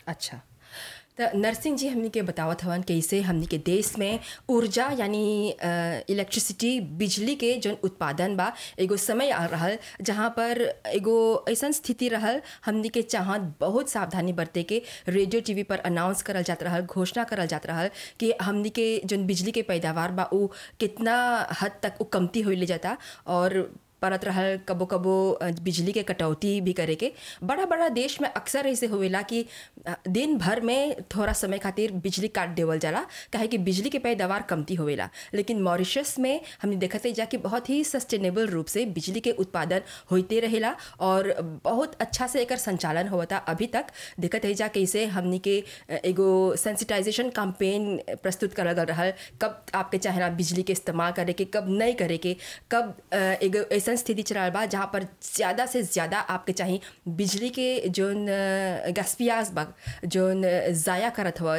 अच्छा त नरसिंह जी हमनी के बतावत हवन कैसे हमनी के देश में ऊर्जा यानी इलेक्ट्रिसिटी बिजली के जौन उत्पादन बा एगो समय आ रहल जहाँ पर एगो ऐसन स्थिति रहल हमनी के चाहत बहुत सावधानी बरते के रेडियो टीवी पर अनाउंस करल जात रहल घोषणा करल जात रहल कि हमनी के जौन बिजली के पैदावार बा उ कितना हद तक उ कमती होइले जाता और परत रहल कबो कबो अ, बिजली के कटौती भी करे के बड़ा बड़ा देश में अक्सर ऐसे होवेला कि अ, दिन भर में थोड़ा समय खातिर बिजली काट देवल जाला काहे कि बिजली के पैदावार कमती होवेला लेकिन मॉरिशस में हमने देखते जा कि बहुत ही सस्टेनेबल रूप से बिजली के उत्पादन होते रहेला और बहुत अच्छा से एकर संचालन होता अभी तक देखत है जा कैसे हमनी के अ, एगो सेंसिटाइजेशन कैंपेन प्रस्तुत करल गल रहल कब आपके चाहेला बिजली के इस्तेमाल करे के कब नहीं करे के कब अ, एगो ऐसा स्थिति चल बा जहाँ पर ज़्यादा से ज़्यादा आपके चाहिए बिजली के जोन गैसपियाज बा जोन ज़ाया करत हुआ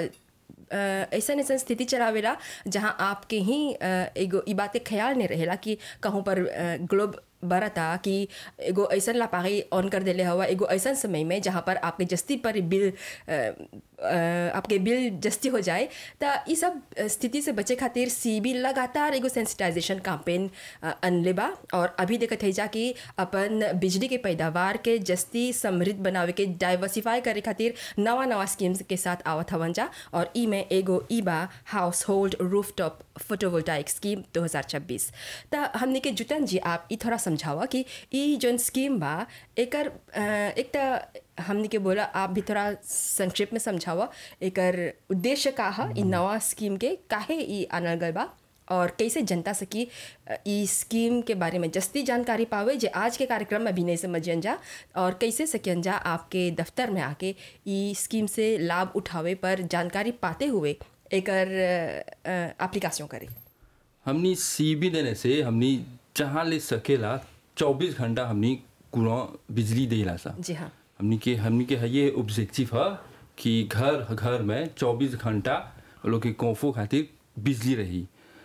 ऐसा ऐसा स्थिति चलावेला जहाँ आपके ही अ, एगो ई बात के ख्याल नहीं रहेला कि कहूँ पर ग्लोब बरता कि एगो ऐसा लापागी ऑन कर देले हवा एगो ऐसा समय में जहाँ पर आपके जस्ती पर बिल अ, अ, आपके बिल जस्ती हो जाए त ई सब स्थिति से बचे खातिर सी बी लगातार एगो सेंसिटाइजेशन कैंपेन अनले बा और अभी देखत है जा कि अपन बिजली के पैदावार के जस्ती समृद्ध बनावे के डाइवर्सिफाई करे खातिर नवा नवा स्कीम्स के साथ आवत हवन जा और ई में एगो ई बा household rooftop photovoltaic scheme 2026 त हमने के जुतन जी आप ई थोड़ा समझावा कि ई जोन स्कीम बा एकर अ, एक त हमने के बोला आप भी थोड़ा संक्षेप में समझावा एकर उद्देश्य का है ई नवा स्कीम के काहे ई आनल गल बा और कैसे जनता सकी अ, ई स्कीम के बारे में जस्ती जानकारी पावे जे आज के कार्यक्रम में भी नहीं समझियन जा और कैसे सकियन जा आपके दफ्तर में आके ई स्कीम से लाभ उठावे पर जानकारी पाते हुए एकर एप्लीकेशन करे हमनी सीबी देने से हमनी जहाँ ले सकेला चौबीस घंटा हमनी कुआं बिजली देला सा जी हाँ हमनी के हमनी के है ये ऑब्जेक्टिव है कि घर घर में चौबीस घंटा वो लोग के कोफो खातिर बिजली रही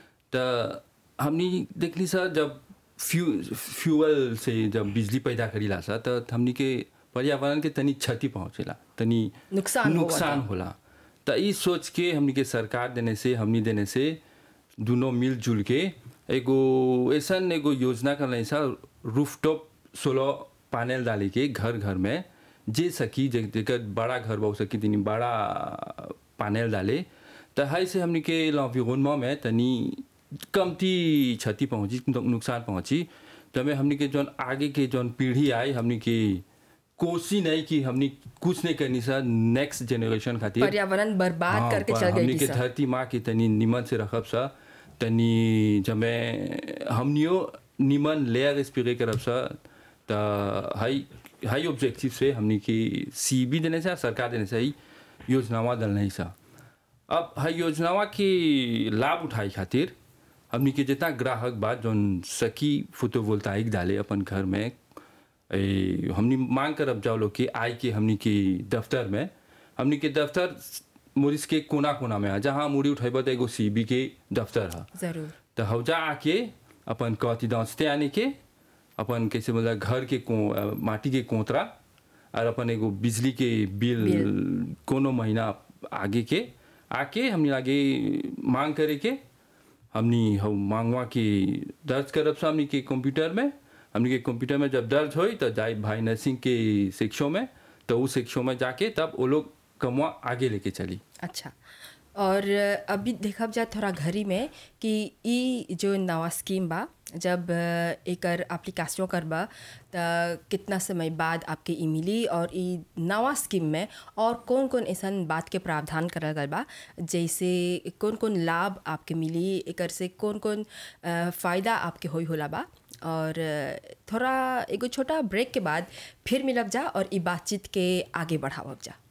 त हमनी देखली सा जब फ्यू फ्यूअल से जब बिजली पैदा करीला सा त हमनी के पर्यावरण के तनी क्षति पहुँचेला तनी नुकसान होवता। नुकसान होला त ई सोच के हमनी के सरकार देने से हमनी देने से दोनों मिलजुल के एगो ऐसन एगो योजना कर सा रूफटॉप सोलर पैनल डाले के घर घर में जे सकी जे जेकर बड़ा घर बहु सकी तनी बड़ा पैनल डाले त है से हमनी के लॉन्विरोनमा में तनी कमती क्षति पहुँची नुकसान पहुँची तमें हमनी के जौन आगे के जौन पीढ़ी आई हमनी के कोशिश नहीं कि हमनी कुछ नहीं करनी सा नेक्स्ट जनरेशन खातिर पर्यावरण बर्बाद हाँ, करके पर चल हमनी गई के सा। धरती माँ के तनी निमन से रखब सा तनी जमे हमनियो निमन लेयर स्प्रे करब सा त हाई हाई ऑब्जेक्टिव से हमनी की सी बी देने से सरकार देने से ही योजनावा डलने सा अब हाई योजनावा के लाभ उठाई खातिर हमनी के जितना ग्राहक बा जौन सकी फोटोवोल्टाइक डाले अपन घर में ए, हमनी मांग करब जाओ लोग के आय के हमनी के दफ्तर में हमनी के दफ्तर मुरिस के कोना कोना में है जहाँ मुड़ी उठेब तो एगो सी बी के दफ्तर है जरूर तो हौजा आके अपन कथी दौचते आने के अपन कैसे बोला घर के को अ, माटी के कोतरा और अपन एगो बिजली के बिल कोनो महीना आगे के आके हमनी आगे मांग करे के हमनी हम मांगवा के दर्ज करब सा हमनी के कंप्यूटर में हमनी के कंप्यूटर में जब दर्ज होई तो जाए भाई नर्सिंग के शिक्षों में तो उस शिक्षों में जाके तब वो लोग कमवा आगे लेके चली अच्छा और अभी देखब जा थोड़ा घरी में कि ई जो नवा स्कीम बा जब अ, एकर एप्लीकेशन करबा त कितना समय बाद आपके ई मिली और ई नवा स्कीम में और कौन कौन ऐसन बात के प्रावधान करल गल बा जैसे कौन कौन लाभ आपके मिली एकर से कौन कौन अ, फ़ायदा आपके होई होला बा और अ, थोड़ा एगो छोटा ब्रेक के बाद फिर मिलब जा और ई बातचीत के आगे बढ़ावब जा